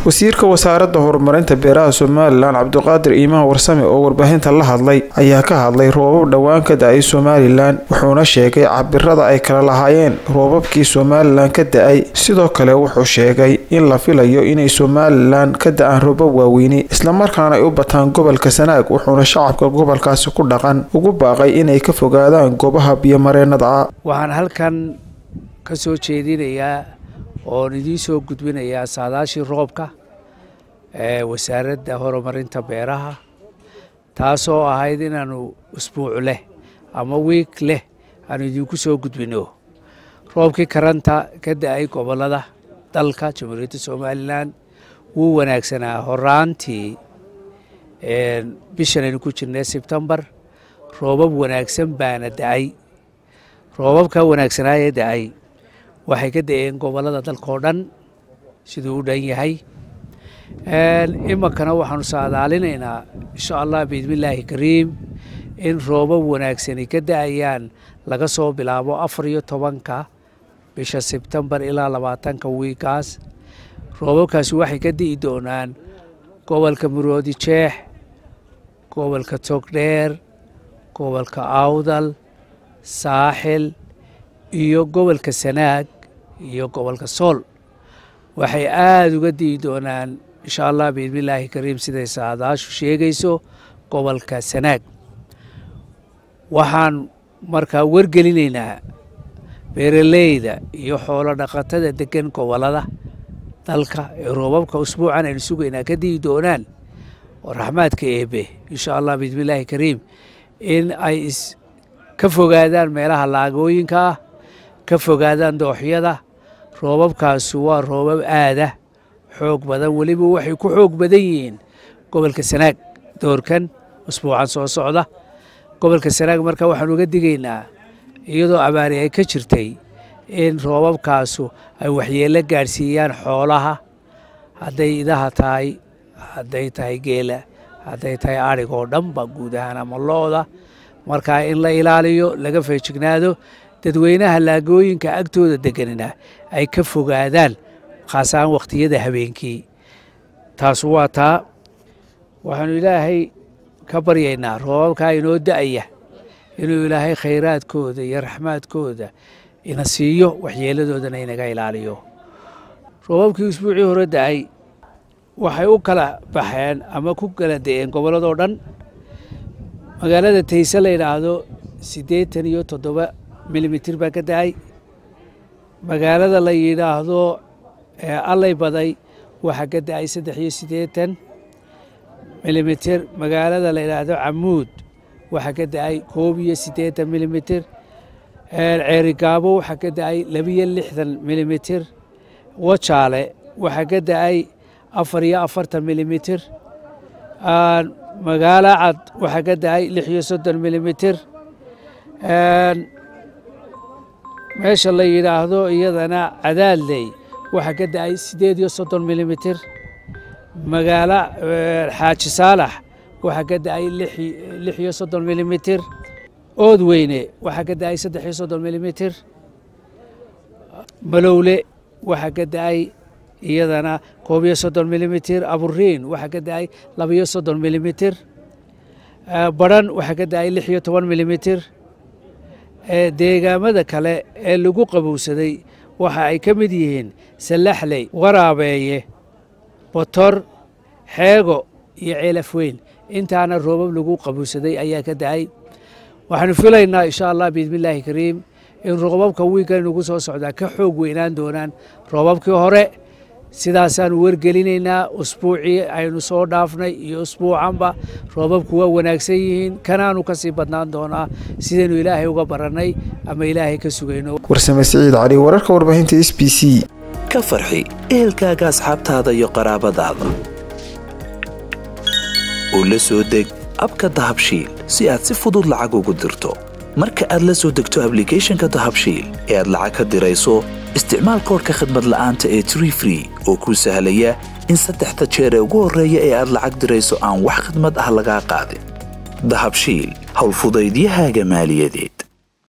wasiirka wasaaradda horumarinta beeraha somalilan cabdiqaadir iimaan warsame oo warbaahinta la hadlay ayaa ka hadlay roobab dhowaan ka da-ay somalilan wuxuuna sheegay cabirada ay kala lahaayeen roobabkii somalilan ka da-ay sidoo kale wuxuu sheegay in la filayo inay somalilan ka da-aan roobab waaweyni islamarkaana ay u bataan gobolka sanaag wuxuuna shacabka gobolkaasi ku dhaqan ugu baaqay inay ka fogaadaan goobaha biyomareenada waxaan halkan ka soo jeedinayaa oon idiin soo gudbinayaa saadaashii roobka ee wasaaradda horumarinta beeraha taasoo ahayd inaanu usbuuc leh ama wiig leh aanu idinku soo gudbino roobkii karanta ka da-ay gobollada dalka jamhuuriyadda somalilan wuu wanaagsanaa horaantii bishan aynu ku jirnay sebtembar roobab wanaagsan baana da-ay roobabka wanaagsanaaye da-ay waxay ka da-een gobollada dalkao dhan siduu u dhan yahay iminkana waxaanu saadaalinaynaa insha allah biidmillaahi kariim in roobab wanaagsani ka da-ayaan laga soo bilaabo afar iyo tobanka bisha sebtembar ilaa labaatanka wiikaas roobabkaasi waxay ka di'i doonaan gobolka muroodi jeex gobolka togdheer gobolka awdal saaxil iyo gobolka sanaag iyo gobolka sool waxay aada uga di'i doonaan insha allah biidmillaahi kariim siday saadaashu sheegayso gobolka sanaag waxaan markaa wargelinaynaa beeraleyda iyo xoolo dhaqatada degan gobollada dalka ee roobabka usbuucan aynu sugaynaa ka di'i doonaan oo raxmaadka eebe insha allah biidmillaahi kariim in ay is ka fogaadaan meelaha laagooyinka ah ka fogaadaan dooxyada roobabkaasu waa roobab aada xoog badan weliba waxay ku xoog badan yihiin gobolka sanaag doorkan usbuucan soo socda gobolka sanaag marka waxaan uga digaynaa iyadoo abaari ay ka jirtay in roobabkaasu ay waxyeello gaadhsiiyaan xoolaha hadday idaha tahay hadday tahay geela hadday tahay adhig oo dhanba guud ahaan ama lo-da markaa in la ilaaliyo laga feejignaado dadweynaha laagooyinka agtooda deganina ay ka fogaadaan khaasaan wakhtiyada habeenkii taasu waa taa waxaanu ilaahay ka baryaynaa roobabkaa inoo da-aya inuu ilaahay khayraadkooda iyo raxmaadkooda ina siiyo waxyeeladoodana inaga ilaaliyo roobabkii usbuucii hore da-ay waxay u kala baxeen ama ku kala da-een gobolladoo dhan magaalada tayse la yidhaahdo siddeetan iyo toddoba milimitir baa ka da-ay magaalada la yidhaahdo allay baday waxaa ka da-ay saddex iyo siddeetan milimitir magaalada la yidhaahdo camuud waxaa ka da-ay koob iyo siddeetan milimitir ceerigaabo waxaa ka da-ay labiyo lixdan milimitir wajaale waxaa ka da-ay afar iyo afartan milimitir magaalo cad waxaa ka da-ay lix iyo soddon milimitir meesha la yidhaahdo iyadana cadaadley waxaa ka da-ay siddeed iyo soddon milimitir magaalo xaaji saalax waxaa ka da-ay lix iyo soddon milimitir oodweyne waxaa ka da-ay saddex iyo soddon milimitir malowle waxaa ka da-ay iyadana koob iyo soddon milimitir aburiin waxaa ka da-ay labiyo soddon milimitir baran waxaa ka da-ay lix iyo toban milimitir deegaamada kale ee lagu qabowsaday waxa ay ka mid yihiin sallaxley waraabeeye botor xeego iyo ceelafweyn intaana roobab lagu qabowsaday ayaa ka da-ay waxaanu filaynaa insha allah biidmillaahi kariim in roobabka wiigan nagu soo socdaa ka xoog weynaan doonaan roobabkii hore sidaasaanu wargelinaynaa usbuucii aynu soo dhaafnay iyo usbuucanba roobabku waa wanaagsan yihiin kanaanu ka sii badnaan doonaa sidaynu ilaahay uga barannay ama ilaahay ka sugayno warsame siciid cali wararka warbaahinta s b c ka farxi ehelkaaga asxaabtaada iyo qaraabadaada oo la soo deg abka dahabshiil si aad si fudud lacag ugu dirto marka aad la soo degto ablicathonka dahabshiil ee aad lacag ka dirayso isticmaal koorka khadmad la'aanta ee tree free oo kuu sahlaya in saddexda jeer ee ugu horreeya ee aad lacag dirayso aan wax khidmad ah lagaa qaadin dahabshiil howlfudaydiyahaaga maaliyadeed